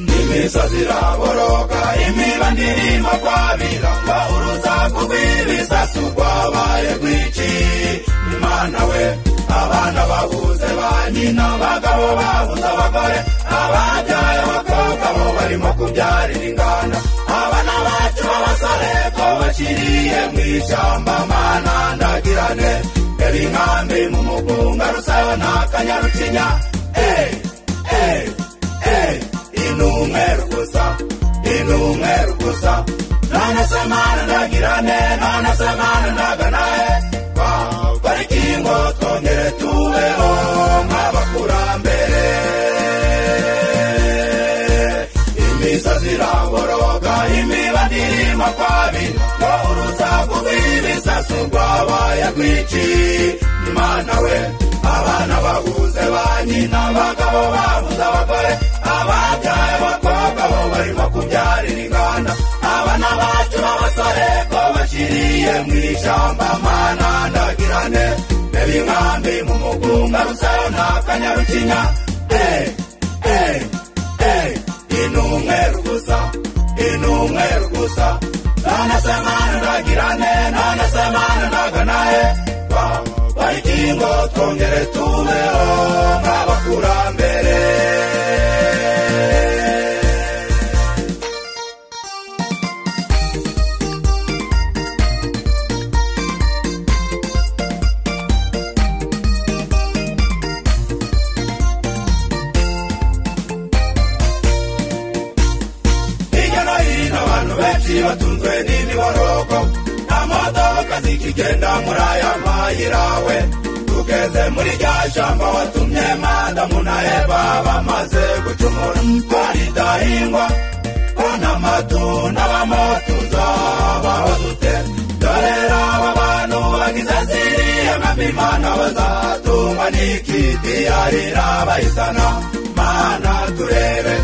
imisozi iraboroga imiba ndirimo kwabira urusaku rw'ibisasu rwabaye rwinshi imana we abana babuze ba nyina abagabo babuze abagore ababyaye abakobwa bo barimo kubyarira inganda abana bacu b'abasore ko bakiriye mu ishyamba mana ndagirane reba inkambi mu mugunga rusayo n'akanyarucinya eee eee eee inumweru gusa inumweru gusa none se mana ndagirane none se mana ndaganahe parikingo twongere tubeho nk'abakurambere imisozi iraboroga imiba ndirimo kwabira ngo urusaku rw'ibisasu rwabaye rwinshi imana we abana babuze ba nyina abagabo babuze abagore ababyaye abakobwa bo barimo kubyarira inganda abana bacu b'abasore ko bakiriye mu ishyamba mana ndagirane reba inkambi mu mugunga rusayo n'akanyarucinya eee eee eee inumweru gusa inumweru gusa nanase mana ndagirane nanase mana ndaganaye barikingo twongere tubeho nk'abakurambere hirya no hino abantu benshi batunzwe n'imiborogo nta modoka zikigenda muri aya mayira we tugeze muri rya shyamba watumye madamu na eva bamaze gucumura twaridahingwa bona amatunda bamo tuzabaho dute dore aba bantu bagize ziriya nk'imana bazatungwa n'ikidiyarira bayisana mana turebe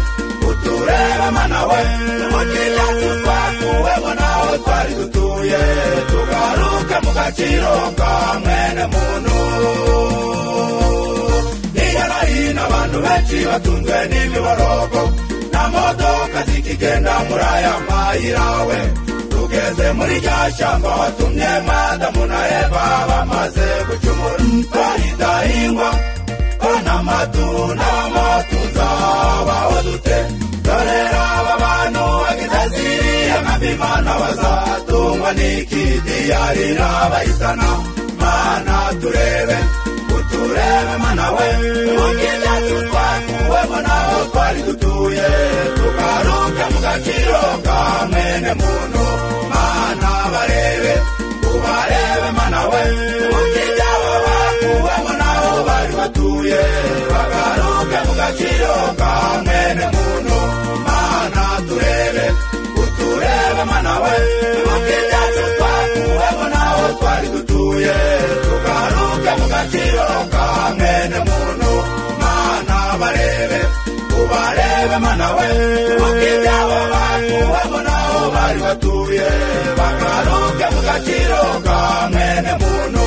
utureba mana we umujinya twakuweho naho twari dutuye tugaruke mu gaciro ka mwene muntu hirya no hino abantu benshi batunzwe n'imiborogo nta modoka zikigenda muri aya mayira we tugeze muri rya shyamba watumye madamu na eva bamaze gucumura twaridahingwa kona amatunda mo tuzabaho dute dore aba bantu bagize ziriya nk'abimana bazatungwa n'ikidiyarira bayisana mana turebe uturebe mana we mukibyacu twakuwemo naho twari dutuye tugaruke mu gaciro ka mwene muntu mana barebe ubarebe mana we mukibyabo bakuwemo naho bari batuye bagaruke mu gaciro ka mwene muntu mana turebe uturebe mana we mukibyacu twakuwemo naho twari dutuye tugaruke mu gaciro ka mwene muntu mana barebe ubarebe mana we mukibyabo bakuwemo naho bari batuye bagaruke mu gaciro ka mwene muntu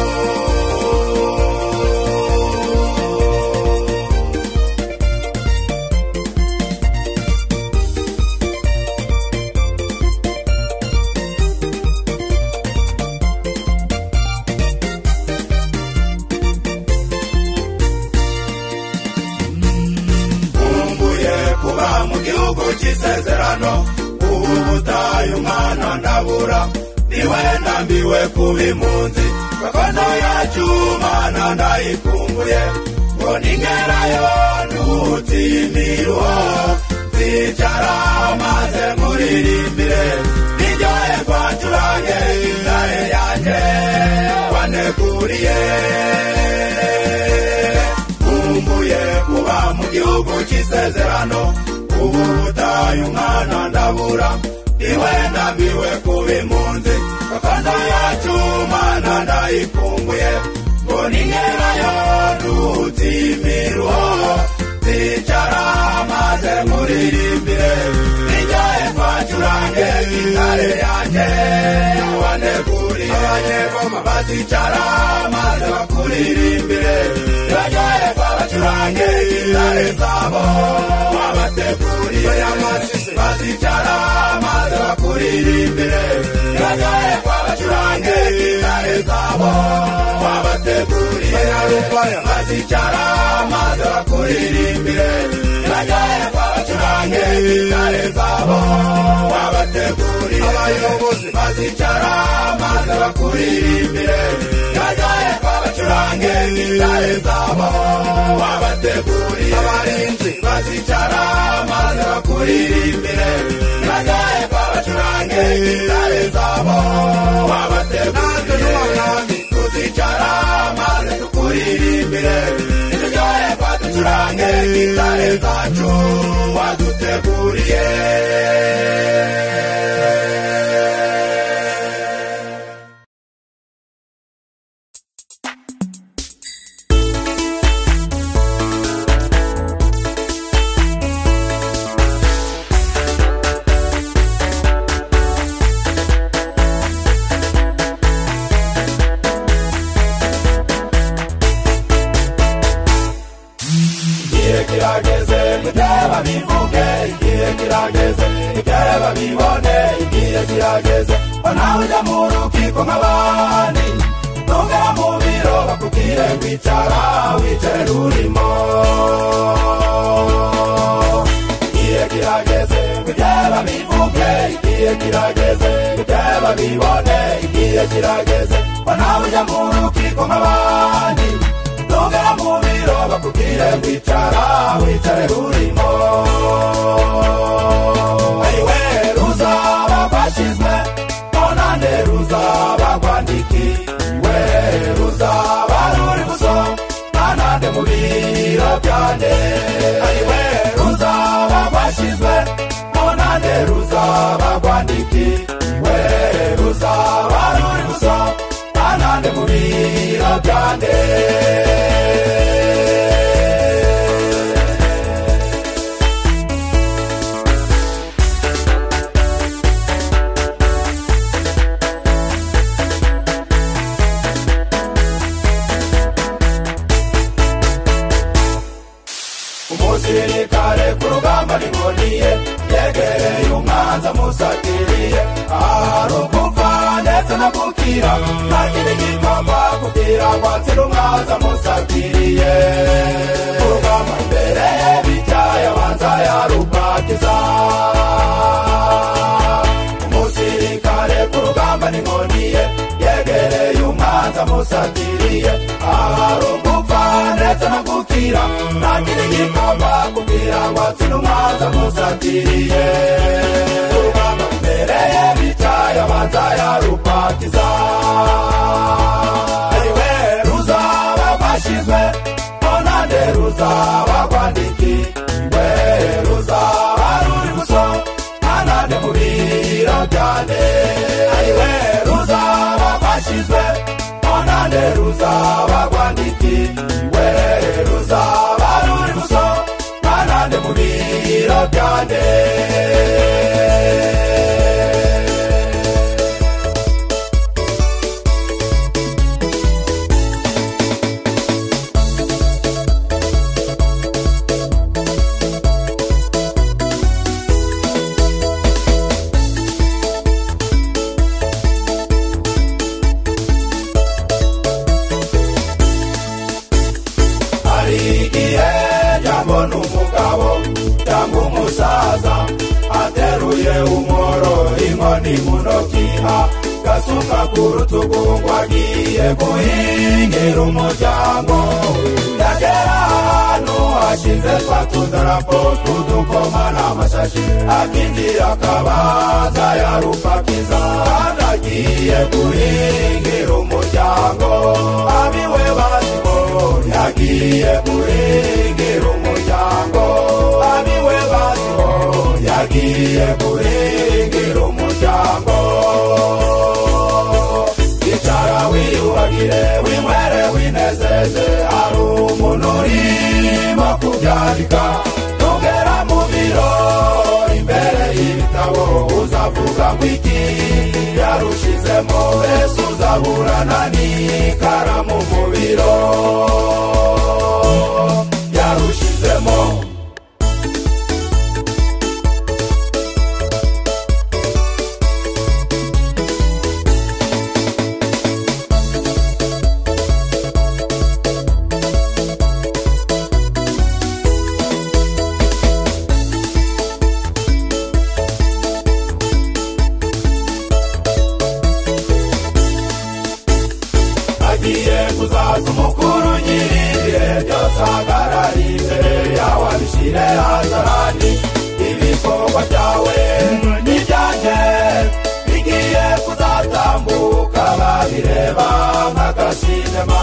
nkumbuye kuba mu gihugu cy'isezerano ubu butayu mwana ndabura niwe ndambiwe kuba impunzi gakondo yacu mana ndayikumbuye ngo ningerayo ntutimiriho zicara maze nkuririmbire niryohe kwacurange intare yanjye waneguriye nkumbuye kuba mu gihugu cy'isezerano ubu butayu mwana ndabura niwe ndambiwe kuba impunzi gakondo yacu mana ndayikumbuye ngo ningerayo ntuzimirwa zicara maze nkuririmbire nijyaye kwacurange intare yanjye waneguriye abanyegoma bazicara maze bakuririmbire nijyaye kwabacurange intare zabo wabateguriye amasize babo wabateguriye bazicara maze bakuririmbire banyoye babacurange gitare zabo wabateguriye abayobozi bazicara maze bakuririmbire banyoye babacurange gitare zabo wabateguriye abarinzi bazicara maze bakuririmbire banyoye babacurange gitare zabo wabateguriye tuzicara maze tukuririmbire nitujyoye kwaducurange gitare zacu waduteguriye igihe kirageze mutera babivuge igihe kirageze mutera babibone igihe kirageze ko nawe ujya mu rukiko nk'abandi ntugera mu biro bakubwire wicara wicare rurimo igihe kirageze mutera babivuge igihe kirageze mutera babibone igihe kirageze ko nawe ujya mu rukiko nk'abandi ntugera mu biro bakubwire wicara wicare urimo ayiwe ruzaba rwashyizwe nonane ruzaba rwandikiwe ruzaba ruri buso nanande mu biro byanjye ayiwe ruzaba rwashyizwe nonane ruzaba rwandikiwe ruzaba ruri buso nanande mu biro byanjye umusirikare ku rugamba riboniye yegereye umwanza musatiriye ahari ugupfa ndetse no gukira nta kindi gikorwa kugira ngo atsire umwanza musatiriye ku rugamba imbere ye bicaye abanza yarubakiza umusirikare ku rugamba n'inkoniye yegereye umwanza musatiriye ahari ugupfa ndetse no gukira nta kindi gikorwa kugira ngo atsine umwanza musatiriye urugamba imbere ye bicaye abanza yarubatiza ariwe ruzaba rwashyizwe nonande ruzaba rwandikiwe ruzaba ruri gusohoka anande mu biro byanjye ariwe ruzaba rwashyizwe onande ruzaba rwandikiwe ruzaba ruri guso anande mu biro byanjye hari igihe jambona umugabo cyangwa umusaza ateruye umworo inkoni mu ntoki agasuka ku rutugu ngo agiye guhingira umuryango yagera ahantu hashize twa tudarapo tw'udukoma n'amashashi akinjira akabaza yarupakiza kandi agiye guhingira umuryango abiwe basigo yagiye guhingira umuryango abiwe basigo yagiye guhingira umuryango icara wiyubagire winywere winezeze hari umuntu urimo kubyandika nugera mu biro imbere y'ibitabo uzavuga ngo iki yarushizemo mbese uzaburana n'ikaramu mu biro yarushizemo byawe n'ibyanjye bigiye kuzatambuka babireba nka sinema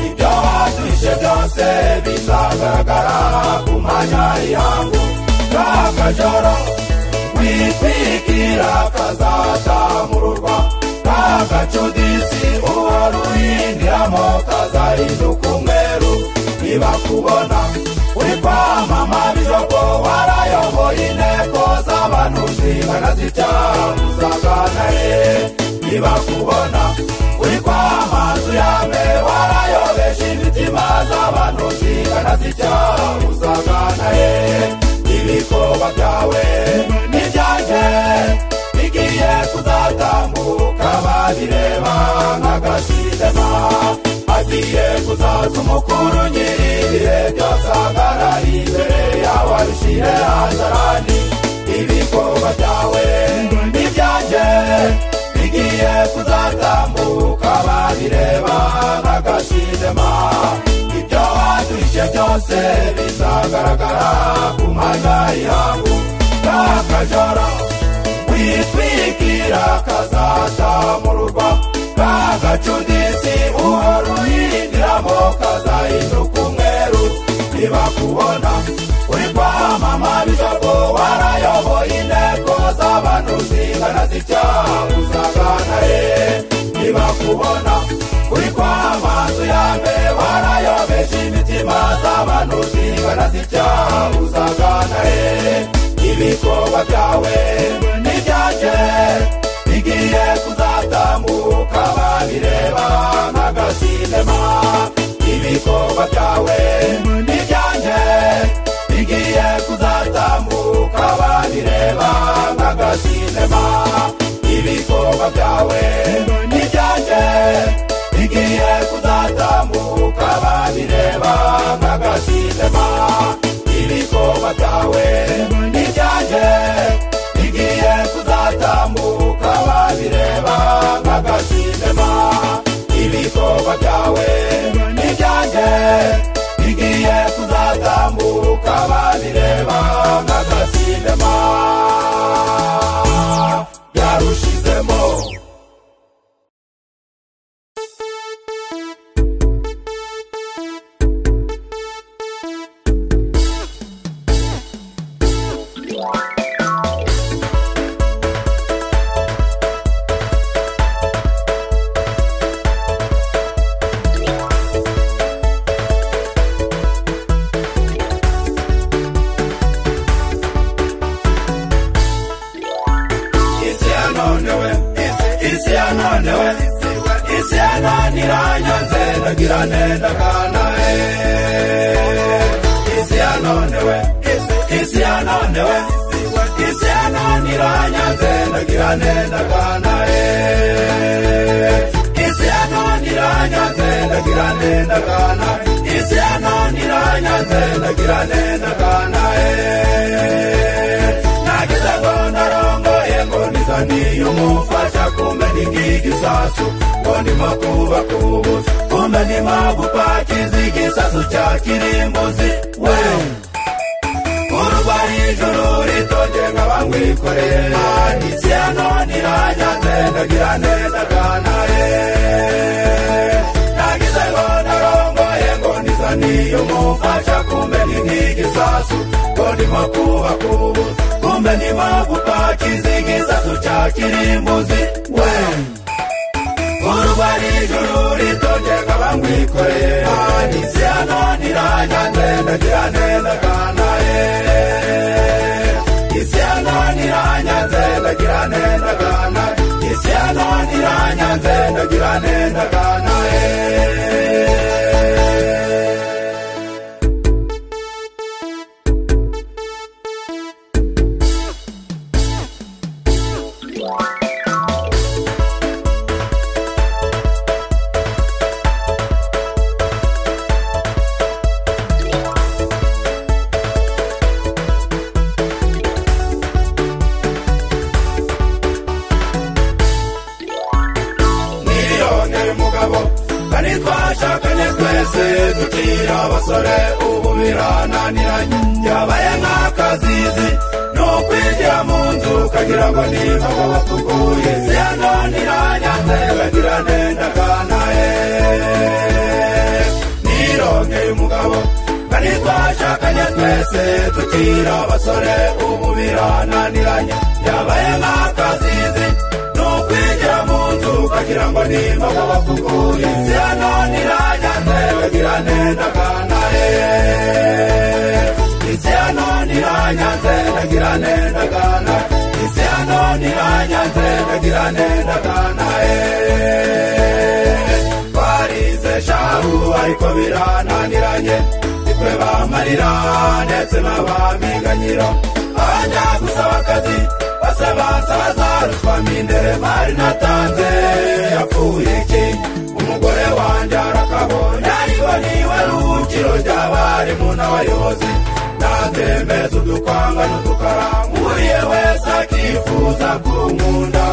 ibyo waduhishe byose bizagaragara ku mwanya y'ihangu n'akajoro witwikira kazatamururwa n'agacudisi uwaruhindiramo kazahinduka umweru ntibakubona uri kwamama bijoko warayoboye inteko z'abantu zingana zicyamuzaganare ntibakubona uri kwamazu yame warayobesha imitima z'abantu zingana zicyamuzaganare ibikorwa byawe n'ibyanjye bigiye kuzatambuka babireba nk'agasidema agiye kuzaza umukuru nyir'ibihe byose agara imbere yawe abishyire hazarani ibikorwa byawe n'ibyanjye bigiye kuzatambuka babireba nk'agasidema ibyo waduhishe byose bizagaragara ku mwanya y'ihangu n'akajoro witwikira kazatamurwa kagacudisi uharuhindiramo kazahinduka umweru ntibakubona uri kwamama bijabo warayoboye inteko z'abantu zingana zicyamuzaganare ntibakubona uri kwamazu yambe warayobesha imitima z'abantu zingana zicyamuzaganare ibikorwa byawe n'ibyanjye bigiye kuzatambuka babireba nk'agasinema ibikorwa byawe n'ibyanjye bigiye kuzatambuka babireba nk'agasinema ibikorwa byawe n'ibyanjye bigiye kuzatambuka babireba nk'agasinema ibikorwa byawe n'ibyanjye bigiye kuzatambuka babireba nk'agasinema ibikorwa byawe n'ibyanjye bigiye kuzatambuka babireba nk'agasinema yarushizemo isi ya none we isi ya none we isi ya none iranyanze ndagira nenda kana e isi ya none we isi ya none we isi ya none iranyanze ndagira nenda kana e isi ya none iranyanze ndagira nenda kana isi ya none iranyanze ndagira nenda kana e nagize ngo ndarongoye ngo nizaniye umufasha kumbe n'igigisasu ngo ndimo kubakubuza kumbe ndimo gupakiza igisasu cya kirimbuzi we uruba ijuru ritonge nkaba nkwikoreye isi ya none iranyanze ndagira neza kana ye nagize ngo ndarongoye ngo nizaniye umufasha kumbe ni nk'igisasu ngo ndimo kubakubuza kumbe ndimo gupakiza igisasu cya kirimbuzi we uruba ijuru ritonge nkaba nkwikoreye isi ya none iranyanze ndagira neza kana ye isi ya none iranyanze ndagira neza kana isi ya none iranyanze ndagira neza kana ye miliyoni umugabo kandi twashakanye twese tukira abasore ubu birananiranye byabaye nk'akazizi ni ukwigira bagira ngo nibaga batuguye siyanonira nyanza yabagira nenda kana eh nirongeye umugabo kandi twashakanye twese tukira abasore ubu birananiranye yabaye nk'akazizi ni ukwigira mu nzu ukagira ngo nimbaga bakuguye siyanonira nyanza yabagira nenda kana eh isiano niranyanze ndagira nenda kana isiano niranyanze ndagira nenda kana eh twarize shahu ariko birananiranye nitwe bamarira ndetse n'abamiganyiro abajya gusaba akazi basaba nsaba ruswa mindere bari natanze yapfuye iki umugore wanjye arakabonye ariko niwe ruhukiro ry'abarimu n'abayobozi natemeza udukwanga n'udukaranguriye wese akifuza kunkunda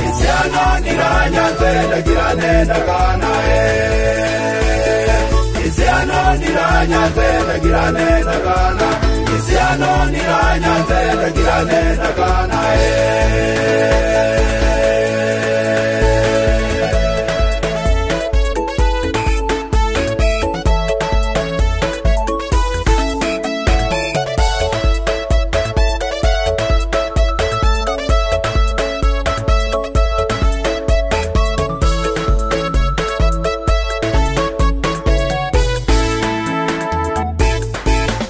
isiano niranyanze ndagira nenda kana eh isiano niranyanze ndagira nenda kana isiano niranyanze ndagira nenda kana eh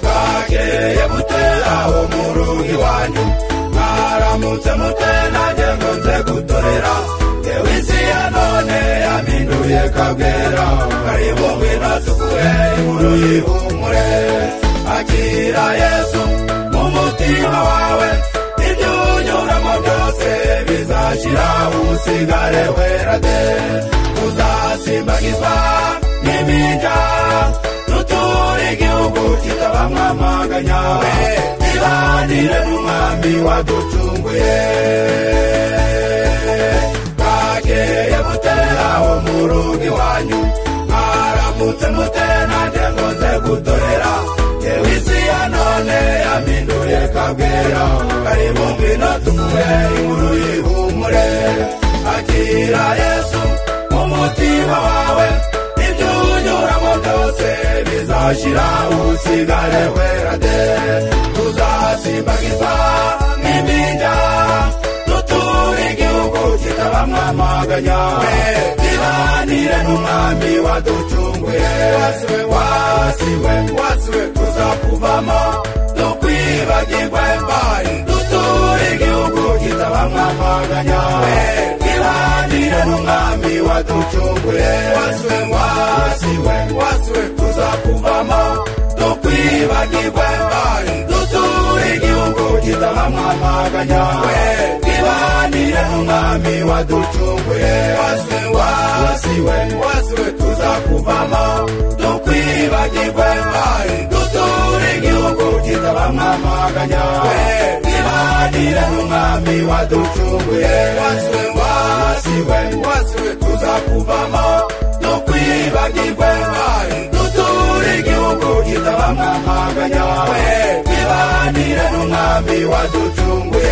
bwakeye bute aho mu rugo iwanyu mwaramutse mute nanjye ngo nze gutorera yewe isi ya none yaminduye kabwera karibu ngwino tuguhe inkuru y'ihumure akira yesu mu mutima wawe ibyo unyuramo byose bizashira usigare wera de uzasimbagizwa n'iminja nuture igihugu kitabamwamaganya ibanire n'umwami waducunguye bwakeye bute aho mu rugo iwanyu mwaramutse mute nanjye ngo nze gutorera yewe isi ya none yaminduye kabwera karibu ngwino tuguhe inkuru y'ihumure akira yesu mu mutima wawe ibyo unyuramo byose bizashira usigare wera de tuzasimbagizwa nk'iminja duture igihugu kitabamwamaganya ibanire n'umwami waducunguye wasiwe wasiwe tuzakuvamo dukwibagirwe mbari duture igihugu kitabamwamaganya ibanire n'umwami waducunguye wasiwe wasiwe wasiwe tuzakuvamo dukwibagirwe mbari duture igihugu kitabamwamaganya ibanire n'umwami waducunguye wasiwe wasiwe wasiwe tuzakuvamo dukwibagirwe mbari duture igihugu kitabamwamaganya ibanire n'umwami waducunguye wasiwe wasiwe wasiwe tuzakuvamo dukwibagirwe mbari duture igihugu kitabamwamaganya ibanire n'umwami waducunguye